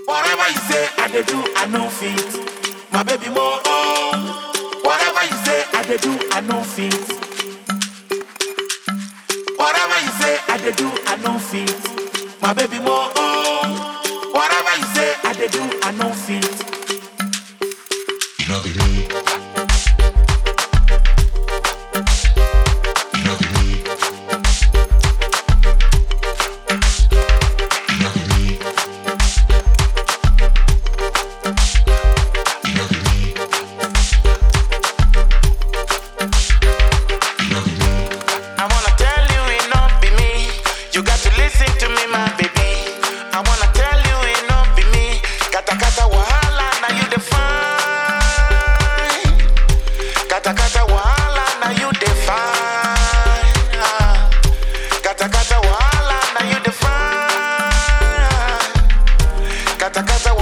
Whatever you say, I dey do, I know fit. My baby more. Oh. Whatever you say, I dey do, I know fit. Whatever you say, I dey do, I know fit. My baby more. Oh. Whatever you say, I dey do, I know fit. You know the real. You know the real. You know the real. You know the real. You know the real. I wanna tell you it not be me. You got to listen to me, my baby. I wanna tell you it not be me. Kata kata wahala na you define. Kata kata wahala na you define. Ah. Kata kata wahala na you define. Kata kata